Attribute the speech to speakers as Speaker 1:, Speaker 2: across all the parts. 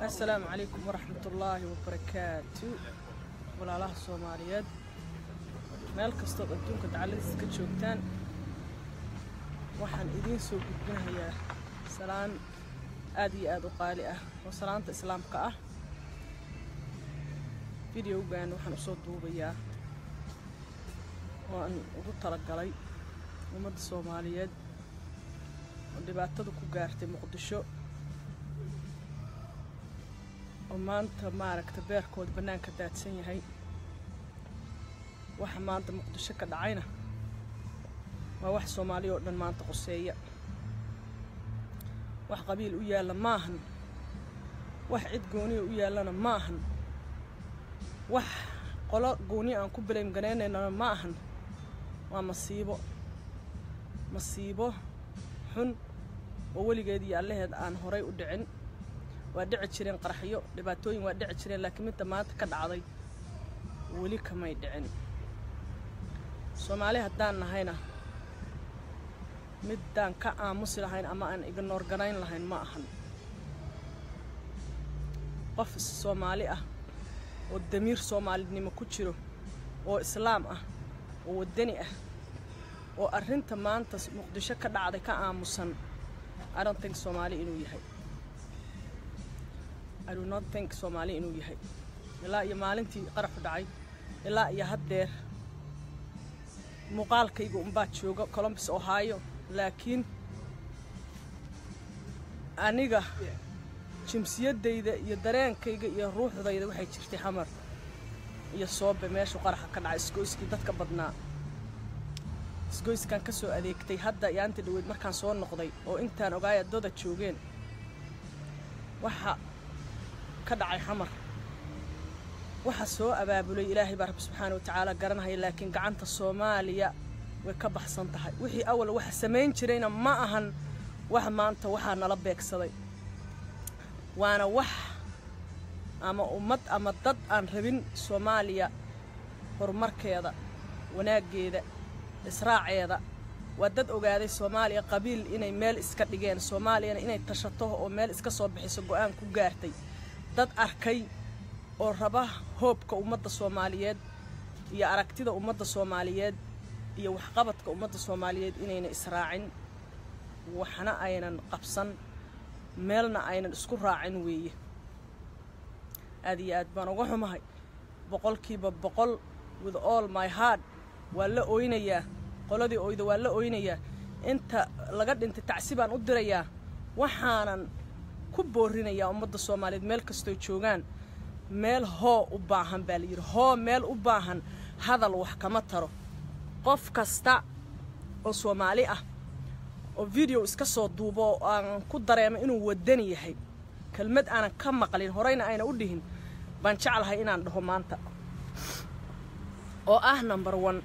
Speaker 1: asalaamu calaykum waraxmatullaahi wabarakaatu walaalaha soomaaliyeed meel kastood adduunka dacaladiisa ka joogtaan waxaan idiin soo gudbinayaa salaan aad iyo aad u qaali ah oo salaanta islaamka ah videogan waxaan usoo duubayaa oo aan ugu talagalay ummadda soomaaliyeed oo dhibaatada ku gaartay muqdisho oo maanta maaragta beerkooda bannaanka daadsan yahay waxa maanta muqdisho ka dhacayna waa wax soomaaliya oo dhan maanta qoseeya wax qabiil u yaalla maahan wax cid gooniya u yaallana ma ahan wax qolo gooniya aan ku bilaym garaynaynana ma ahan waa masiibo masiibo xun oo weligeed iyo allaheed aan horay u dhicin waa dhici jireen qaraxyo dhibaatooyin waa dhici jireen laakiin midda maanta ka dhacday weli kamay dhicin soomaali haddaan nahayna middaan ka aamusi lahayn ama aan ignoor ganayn lahayn ma ahan qof soomaali ah oo damiir soomaalinimo ku jiro oo islaam ah oo waddani ah oo arrinta maanta muqdisho ka dhacday ka aamusan arintank soomaali inuu yahay idonotink soomaali inuu yahay ilaa iyo maalintii qaraxu dhacay ilaa iyo haddeer muuqaalkayga unbaa jooga colombus ohio laakiin aniga jimsiyaddayda iyo dareenkayga iyo ruuxdayda waxay jirtay xamar iyo soobe meeshuu qaraxa ka dhacay isgoyskii dadka badnaa isgoyskaan ka soo adeegtay hadda iyo anta dhaweyd markaan soo noqday oo intaan ogaaya dada joogeen waxa ka dhacay xamar waxa soo abaabulay ilaahay baa rabbi subxaana wa tacaala garanhaya laakiin gacanta soomaaliya way ka baxsan tahay wixii awal waxa samayn jirayna ma ahan wax maanta waxaa nala beegsaday waana wax ama ummad ama dad aan rabin soomaaliya horumarkeeda wanaaggeeda israaceeda waa dad ogaaday soomaaliya qabiil inay meel iska dhigeen soomaaliyana inay tashato oo meel iska soo bixiso go-aan ku gaartay dad arkay oo raba hoobka ummadda soomaaliyeed iyo aragtida ummadda soomaaliyeed iyo waxqabadka ummadda soomaaliyeed inayna israacin waxna aynan qabsan meelna aynan isku raacin weeye aad iyo aad baan uga xumahay boqolkiiba boqol with all my heart waa la oynayaa qoladii oyda waa la oynayaa inta laga dhintay tacsi baan u dirayaa waxaanan ku boorinayaa ummadda soomaaliyeed meel kastoo joogaan meel hoo u baahan baa layidhi hoo meel u baahan hadal wax kama taro qof kasta oo soomaali ah oo video iska soo duubo oo aan ku dareemo inuu wadani yahay kelmad aanan ka maqlin horeyna ayna u dhihin baan jeclahay inaan dhaho maanta oo ah number one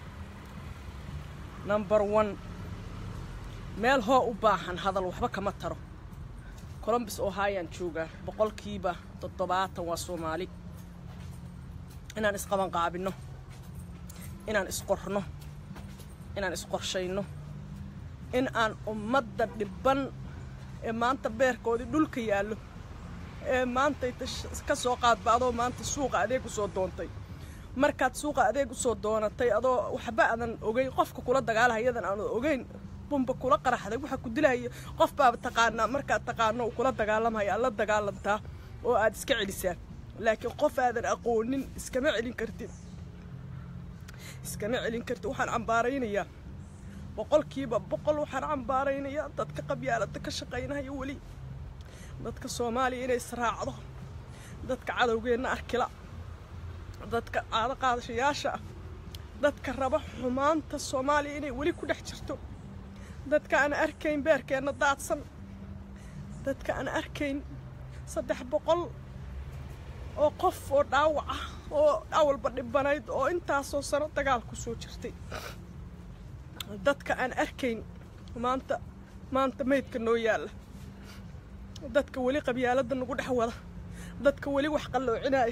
Speaker 1: number one meel hoo u baahan hadal waxba kama taro colombus ohayaan joogaa boqolkiiba toddobaatan waa soomaali inaan isqabanqaabinno inaan isqorno inaan isqorshayno in aan ummadda dhibban ee maanta beerkoodii dhulka yaallo ee maantay ka soo qaadba adoo maanta suuqa adeeg u soo doontay markaad suuqa adeeg usoo doonatay adoo waxba aadan ogeyn qofka kula dagaalaha iyadan aanad ogeyn bumba kula qaraxday waxaa ku dilahaya qof baaba taqaanaa markaad taqaano uu kula dagaalamaya aad la dagaalantaa oo aad iska celisaa laakiin qof aadan aqoonin iskama celin kartid iskama celin kartid waxaan cambaaraynayaa boqolkiiba boqol waxaan cambaaraynayaa dadka qabyaalada ka shaqaynaya weli dadka soomaaliya inay israacdo dadka cadowgeenna arkila dadka caado qaadashayaasha ah dadka raba xumaanta soomaaliya inay weli ku dhex jirto dadka aan arkayn beerkeenna daadsan dadka aan arkayn saddex boqol oo qof oo dhaawac ah oo awalba dhibanayd oo intaasoo sano dagaal ku soo jirtay dadka aan arkayn maanta maanta maydka noo yaalla dadka weli qabyaaladda nagu dhex wada dadka weli wax qalloocinaya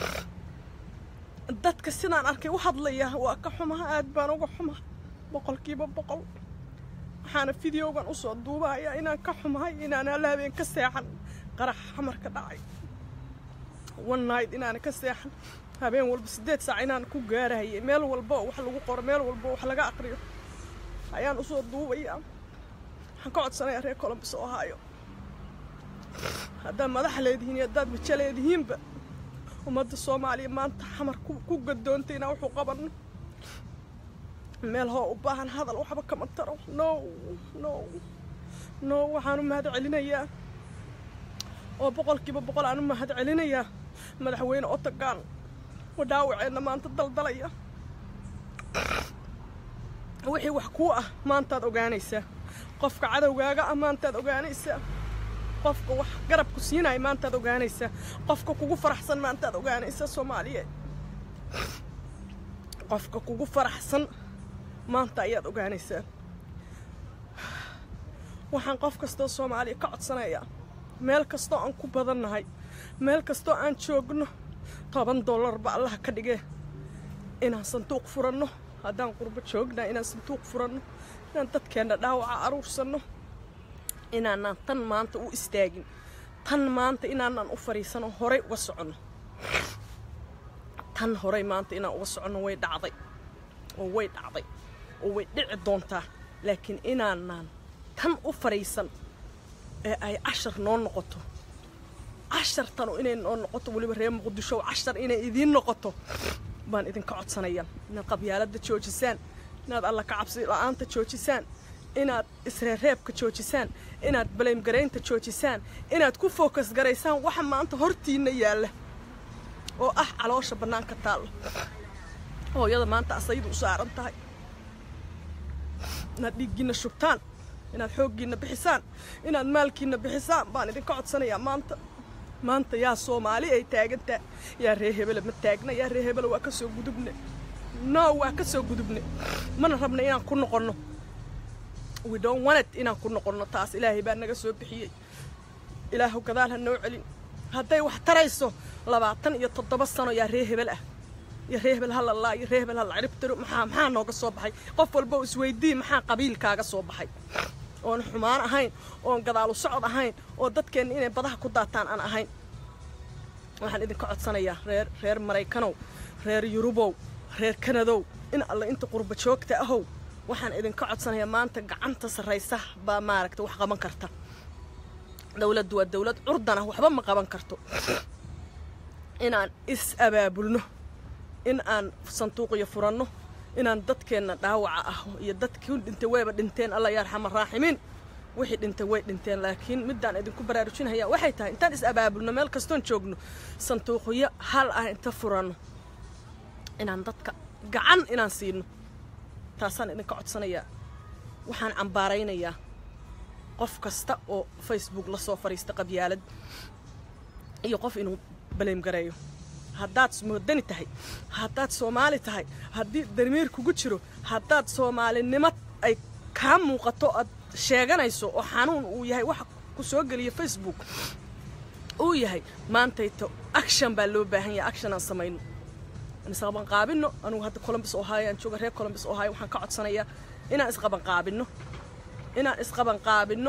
Speaker 1: dadka sidaan arkay u hadlaya waa ka xumaha aad baan uga xumaha boqolkiiba boqol waxaana videogan usoo duubayaa inaan ka xumahay inaan alla habeen ka seexan qarax xamar ka dhacay one night inaana ka seexan habeen walba siddeed saac inaan ku gaarahayay meel walba oo wax lagu qoro meel walba oo wax laga aqriyo ayaan usoo duubayaa waxaan ka codsanayaa reer colombus oo haayo haddaad madax leedihiin iyo haddaad majo leedihiinba ummadda soomaaliya maanta xamar ku gadoontay inaan wuxuu qabanno meel hoo u baahan hadal waxba kama taro no no no waxaan u mahad celinayaa oo boqolkiiba boqol aan u mahad celinayaa madaxweyne otagaan oo dhaawaceenna maanta daldalaya wixii wax kuu ah maantaad ogaanaysaa qofka cadowgaaga ah maantaad ogaanaysaa qofka wax garabku siinaya maantaad ogaanaysaa qofka kugu faraxsan maantaad ogaanaysaa soomaaliyeed qofka kugu faraxsan maanta ayaad ogaanaysaa waxaan qof kastoo soomaaliya ka codsanayaa meel kastoo aan ku badannahay meel kastoo aan joogno toban dollarba allaha ka dhigee inaan sanduuq furanno haddaan qurbo joognaa inaan sanduuq furanno inaan dadkeenna dhaawaca aruursanno inaanaan tan maanta u istaagin tan maanta inaanaan u fadhiisano horay uga soconno tan horay maanta inaan uga soconno way dhacday oo way dhacday oo way dhici doontaa laakiin inaanaan tan u fadhiisan ee ay cashar noo noqoto cashartanu inay noo noqoto weliba reer muqdisho cashar inay idiin noqoto baan idinka codsanayaa inaad qabyaaladda joojisaan inaad alla ka cabsi la-aanta joojisaan inaad isreereebka joojisaan inaad baleymgaraynta joojisaan inaad ku fookas garaysaan waxa maanta hortiinna yaalla oo ah caloosha bannaanka taalla hooyada maanta asaydu u saaran tahay inaad dhiiggiinna shubtaan inaad xooggiinna bixisaan inaad maalkiinna bixisaan baan idinka codsanayaa maanta maanta yaa soomaali ay taagantaa yaa ree hebele ma taagna yaa ree hebele waa ka soo gudubne no waa ka soo gudubne mana rabna inaan ku noqonno we don't want it inaan ku noqonno taas ilaahay baa naga soo bixiyey ilaahu gadaal ha noo celin hadday wax tarayso labaatan iyo toddoba sano yaa ree hebel ah iyo ree hebel halalaa iyo ree hebel hala ciribtiro maxaa maxaa nooga soo baxay qof walba isweydii maxaa qabiilkaaga soo baxay oon xumaan ahayn oon gadaalu socod ahayn oo dadkeenna inay badaha ku daataan aan ahayn waxaan idinka codsanayaa reer reer maraykanow reer yurubow reer kanadow in alle inta qurba joogta ahow waxaan idinka codsanayaa maanta gacanta sarraysa baa maaragta wax qaban karta dowladdu waa dowlad curdan ah waxba ma qaban karto inaan is abaabulno in aan sanduuqiyo furanno inaan dadkeenna dhaawaca ah iyo dadkii dhintay wayba dhinteen alla yaarxama raaximiin wixii dhintay way dhinteen laakiin midaan idinku baraarujinhayaa waxay tahay intaan is abaabulno meel kastoon joogno sanduuqyo hal ah inta furanno inaan dadka gacan inaan siino taasaan idinka codsanayaa waxaan cambaaraynayaa qof kasta oo facebook la soo fadhiista qabyaalad iyo qof inuu baleemgareeyo haddaad moodani tahay haddaad soomaali tahay haddii darmiir kugu jiro haddaad soomaalinimo ay kaa muuqato aad sheeganayso oo xanuun uu yahay waxa ku soo geliya facebook uu yahay maantayto action baa loo baahan yahay action aan samayno isqabanqaabino anugu hadda colombus ohio aan jooga reer colombus ohio waxaan ka codsanayaa inaan isqabanqaabino inaan isqabanqaabino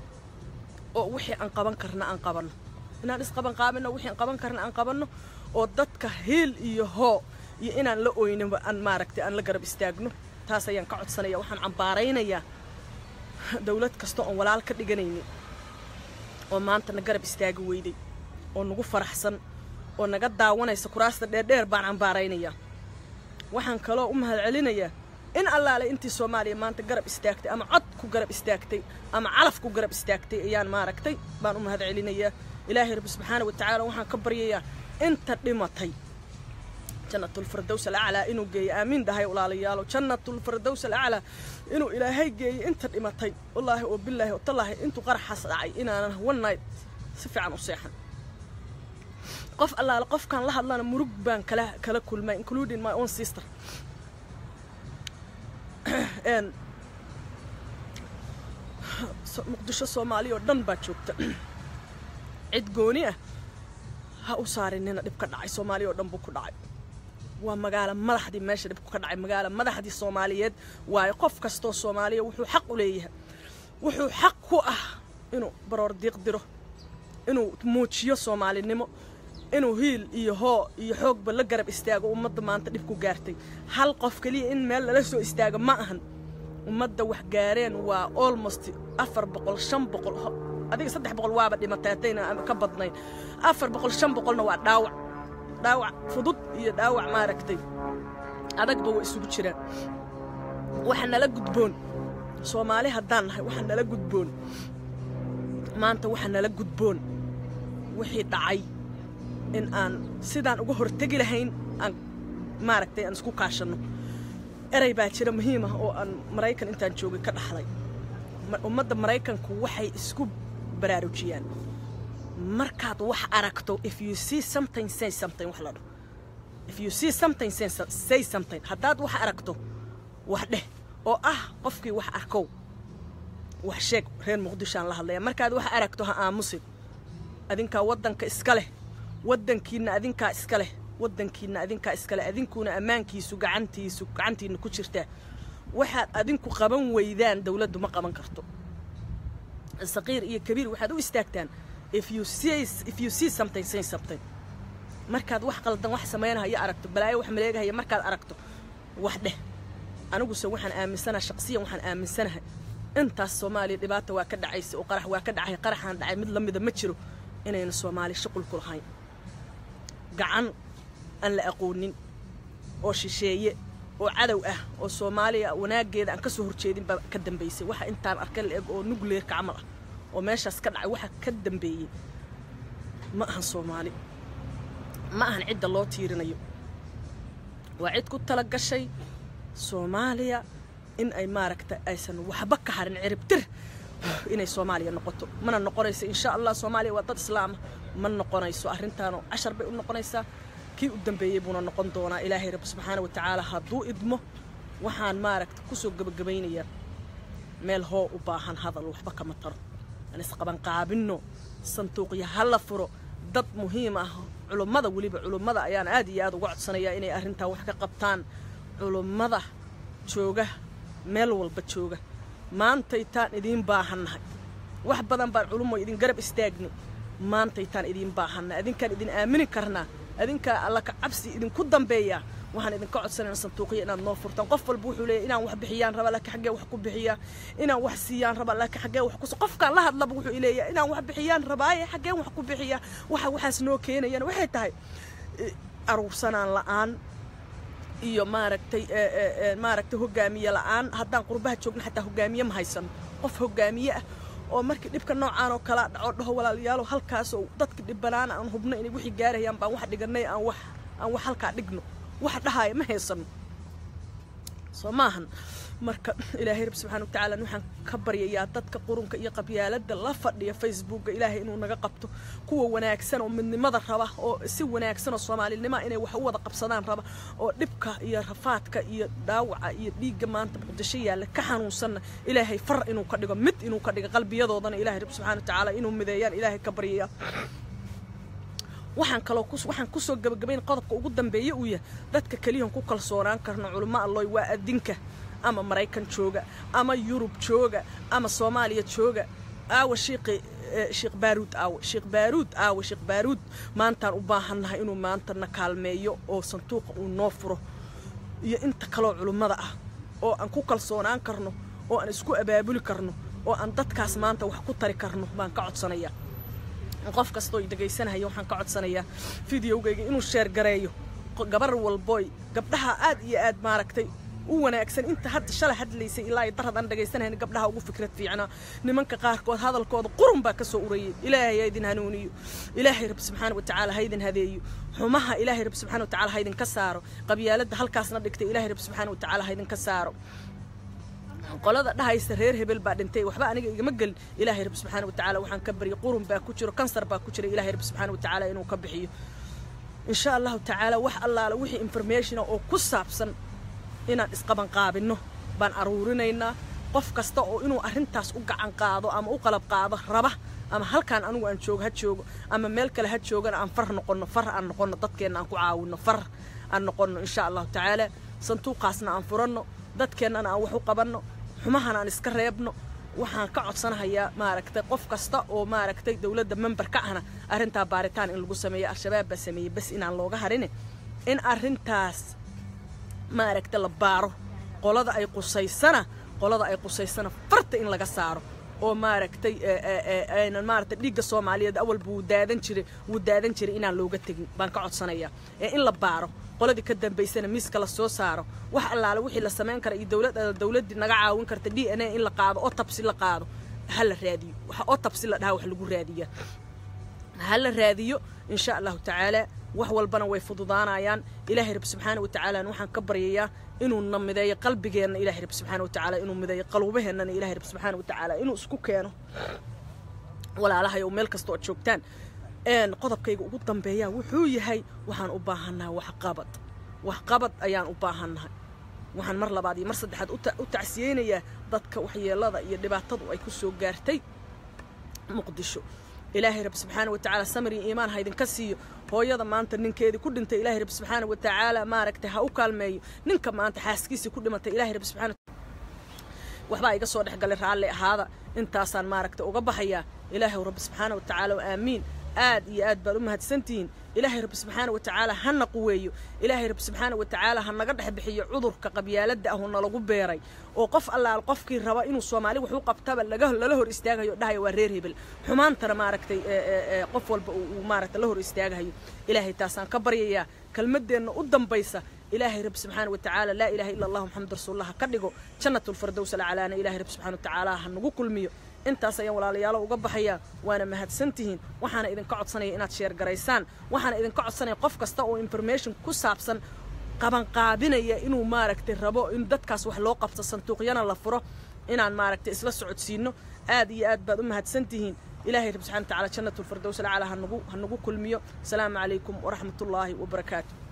Speaker 1: oo wixii aan qaban karna aan qabanno inaan isqabanqaabino wixii aan qaban karna aan qabanno oo dadka hiil iyo hoo iyo inaan la oyninba aan maaragtay aan la garab istaagno taas ayaan ka codsanaya waxaan cambaaraynayaa dowlad kasta oon walaal ka dhiganaynin oo maanta na garab istaagi weyday oo nagu faraxsan oo naga daawanaysa kuraasta dheerdheer baan cambaaraynayaa waxaan kaloo u mahad celinayaa in allaale intii soomaaliya maanta garab istaagtay ama cod ku garab istaagtay ama calaf ku garab istaagtay ayaan maaragtay baan u mahad celinayaa ilaahay rabbi subxaana wa tacaala waxaan ka baryayaa inta dhimatay jannatulfirdows alaclaa inuu geeyo aamiin dhahay walaalayaalo jannatulfirdows alaclaa inuu ilaahay geeyo inta dhimatay wallaahi oo bilaahi oo tallaahi intuu qaraxaas dhacay inaanan one night si fiican u seexan qof allaale qofkaan la hadlana murug baan kala kala kulmay including my own sister muqdisho soomaaliya oo dhan baa joogta cid gooni ah ha u saarinina dhib ka dhacay soomaaliya oo dhan buu ku dhacay waa magaalo madaxdii meesha dhibku ka dhacay magaalo madaxdii soomaaliyeed waayo qof kastoo soomaaliya wuxuu xaq u leeyahay wuxuu xaq ku ah inuu baroor diiq diro inuu muujiyo soomaalinimo inuu hiil iyo hoo iyo xoogba la garab istaago ummadda maanta dhib ku gaartay hal qof keliya in meel lala soo istaago ma ahan ummadda wax gaareen waa almost afar boqol shan boqol adiga saddex boqol waaba dhimatay haddayna ka badnayn afar boqol shan boqolna waa dhaawac dhaawac fudud iyo dhaawac maaragtay adagba waa isugu jiraan waxa nala gudboon soomaali haddaan nahay waxa nala gudboon maanta waxa nala gudboon wixii dhacay in aan sidaan uga hortegi lahayn aan maaragtay aan isku kaashanno erey baa jira muhiim ah oo aan maraykan intaan joogay ka dhaxlay ummadda maraykanku waxay isku baraarujiyaan markaad wax aragto if you see something say something wax la dhaho if you see something say, say something haddaad wax aragto wax dheh oo ah qofkii wax arkow wax sheeg reer muqdishoaan la hadlaya markaad wax aragto ha aamusin adinkaa waddanka iska leh waddankiinna adinkaa iska leh waddankiinna adinkaa iska leh adinkuuna ammaankiisu gacantiisu gacantiinna ku jirtaa waxaad adinku qaban weydaan dawladdu ma qaban karto saqiir iyo kabiir waxaad u istaagtaan if you see if you see something say something markaad wax qaldan wax samaynahayo aragto balaayo wax maleegahaya markaad aragto wax dheh aniguse waxaan aaminsanaha shaqsiyan waxaan aaminsanahay intaas soomaaliya dhibaata waa ka dhacaysa oo qarax waa ka dhacay qaraxaan dhacay mid la mida ma jiro inayna soomaali shuqul ku lahayn gacan aan la aqoonin oo shisheeye oo cadow ah oo soomaaliya wanaaggeeda aan ka soo horjeedin baa ka dambaysay waxa intaan arkay la eg oo nugleerka camal ah oo meeshaas ka dhacay waxa ka dambeeyey ma ahan soomaali ma ahan cidda loo tiirinayo waa cid ku tala gashay soomaaliya in ay maaragta aysan waxba ka harin ciribtir inay soomaaliya noqoto mana noqonayso insha allah soomaaliya waa dad islaama ma noqonayso arrintaanoo cashar bay u noqonaysaa kii u dambeeyey buuna noqon doonaa ilaahay rabbi subxaana wa tacaala hadduu idmo waxaan maaragta kusoo gebagabaynayaa meel hoo u baahan hadal waxba kama taro aan isqabanqaabinno sanduuqya ha la furo dad muhiim ah culummada weliba culummada ayaan aad iyo aad uga codsanayaa inay arrintaa wax ka qabtaan culummada jooga meel walba jooga maantaytaan idiin baahannahay wax badan baan culummo idin garab istaagni maantaytaan idiin baahannahay adinkaan idin aamini karnaa adinkaa alla ka cabsi idinku dambeeyaa waxaan idinka codsanayna sanduuqya inaad noo furtaan qof walba wuxuu leeyahy inaan wax bixiyaan raba laakiin xaggee wax ku bixiyaa inaan wax siiyaan raba laakiin xaggee wax kus qofkaan la hadlaba wuxuu leeyahay inaan wax bixiyaan rabaaye xaggeen wax ku bixiyaa waxa waxaas noo keenayaan waxay tahay aruursanaan la'aan iyo maaragtay maaragtay hogaamiye la'aan haddaan qurbaha joogna xataa hogaamiye ma haysano qof hogaamiye ah oo markii dhibka noocaan oo kalaa dhaco dhaho walaalayaalo halkaasoo dadka dhibanaana aan hubno inay wixii gaarayaan baan wax dhiganay aan wax aan wax halkaa dhigno wax dhahaaya ma haysano soo maahan marka ilaahay rabbi subxana wa tacaala waxaan ka baryayaa dadka qurunka iyo qabyaaladda la fadhiya facebooka ilaahay inuu naga qabto kuwa wanaagsan oo midnimada raba oo si wanaagsan oo soomaalinimoa inay wax u wada qabsadaan raba oo dhibka iyo rafaadka iyo dhaawaca iyo dhiigga maanta muqdisho yaalla ka xanuunsanna ilaahay far inuu ka dhigo mid inuu ka dhigo qalbiyadoodana ilahay rabbi subxana wa tacaala inuu mideeyaan ilaahay ka baryayaa waxaan kaloo waxaan kusoo gabagabayn qodobka ugu dambeeye uu yahay dadka keliyan ku kalsoonaan karno culimo alloy waa adinka ama maraykan jooga ama yurub jooga ama soomaaliya jooga aawa shiiqi sheekh baaruud aawe sheekh baaruud aawe sheekh baaruud maantaan u baahannahay inuu maanta na kaalmeeyo oo sanduuqa uu noo furo iyo inta kaloo culummada ah oo aan ku kalsoonaan karno oo aan isku abaabuli karno oo aan dadkaas maanta wax ku tari karno baan ka codsanayaa qof kastoo dhegaysanaya waxaan ka codsanayaa videogayga inuu sheer gareeyo gabar walboy gabdhaha aad iyo aad maaragtay u wanaagsan inta hadda shalay hadlaysay ilaa ay darad aan dhagaysanahayn gabdhaha ugu fikrad fiicnaa nimanka qaarkood hadalkooda qurun baa ka soo urayay ilaahay ha idin hanuuniyo ilaahay rabbi subxaana wa tacaala ha idin hadeeyo xumaha ilaahay rabbi subxana wa tacaala ha idinka saaro qabyaaladda halkaasna dhigtay ilaahay rabbi subxaana wa tacaala ha idinka saaro qolada dhahaysa reer hebel baa dhintay waxba aniga igama gelin ilaahay rabbi subxaana wa tacaala waxaan ka baryay qurun baa ku jiro kansar baa ku jira ilaahay rabbi subxaana wa tacaala inuu ka bixiyo insha allahu tacaala wax allaala wixii informationa oo ku saabsan inaan isqabanqaabinno baan aruurinaynaa qof kasta oo inuu arrintaas u gacan qaado ama u qalab qaado raba ama halkaan anigu aan joogo ha joogo ama meel kale ha joogana aan far noqonno far aan noqonno dadkeenna aan ku caawinno far aan noqonno insha allahu tacaala sanduuqaasna aan furanno dadkeennana aan wax u qabanno xumahana aan iska reebno waxaan ka codsanahayaa maaragtay qof kasta oo maaragtay dowladda member ka ahna arrintaa baaritaan in lagu sameeyo al-shabaab baa sameeyey bas inaan looga harin in arrintaas maaragtay la baaro qolada ay qusaysana qolada ay qusaysana farta in laga saaro oo maaragtay aynan maaragtay dhiigga soomaaliyeed awalba wuu daadan jiray wuu daadan jiray inaan looga tegin baan ka codsanayaa ee in la baaro qoladii ka dambaysana miiska la soo saaro wax allaale wixii la samayn kara iyo dowlad dowladdii naga caawin karta d n a in la qaado oo tabsi la qaado ha la raadiyo waxa oo tabsi la dhaha wax lagu raadiyaa ha la raadiyo insha allahu tacaala wax walbana way fududaanayaan ilaahay rab subxaana watacaala waxaan ka baryayaa inuu na mideeyo qalbigeenna ilahay rab subxaana watacaala inuu mideeyo qalubaheenana ilahay rab subxaana watacaala inuu isku keeno walaalahay oo meel kasta ood joogtaan qodobkayga ugu dambeeyaa wuxuu yahay waxaan u baahannahay waxqabad waxqabad ayaan u baahannahay waxaan mar labaad iyo mar saddexaad u tacsiyeynayaa dadka waxyeelada iyo dhibaatadu ay ku soo gaartay muqdisho ilaahay rabbi subxaana watacaala samir iyo iimaan ha idinka siiyo hooyada maanta ninkeedii ku dhintay ilaahay rabbi subxaana watacaala maaragtay ha u kaalmeeyo ninka maanta xaaskiisii ku dhimatay ilaahay rabbi subxaana waxbaa iga soo dhexgalay raalli ahaada intaasaan maaragtay uga baxayaa ilaahay rabbi subxaana watacaala oo aamiin aad iyo aad baad u mahadsantihiin ilaahay rabbi subxaana watacaala hana quweeyo ilaahay rabbi subxaana watacaala ha naga dhex bixiyo cudurka qabyaaladda ahu nalagu beeray oo qof allaal qofkii raba inuu soomaali wax u qabtaba laga lala hor istaagayo dhahaya waa reer hebel xumaantana maaragtay qof walba uu maaragtay la hor istaagahayo ilaahay taasaan ka baryayaa kelmadeenna u dambaysa ilaahay rabbi subxaana watacaala laa ilaha illa allah maxamed rasuulullah ha ka dhigo jannatulfardows alcalaana ilahay rabbi subxana watacaala ha nagu kulmiyo intaas ayaan walaalayaalo uga baxayaa waana mahadsantihiin waxaana idinka codsanaya inaad sheergaraysaan waxaana idinka codsanaya qof kasta oo information ku saabsan qabanqaabinaya inuu maaragtay rabo in dadkaas wax loo qabto sanduuqyana la furo inaan maaragtay isla socodsiino aad iyo aad baad u mahadsantihiin ilaahay rabbi subxana watacaala jannatulfardows alcalaa hanagu ha nagu kulmiyo asalaamu calaykum waraxmatullaahi wabarakaatu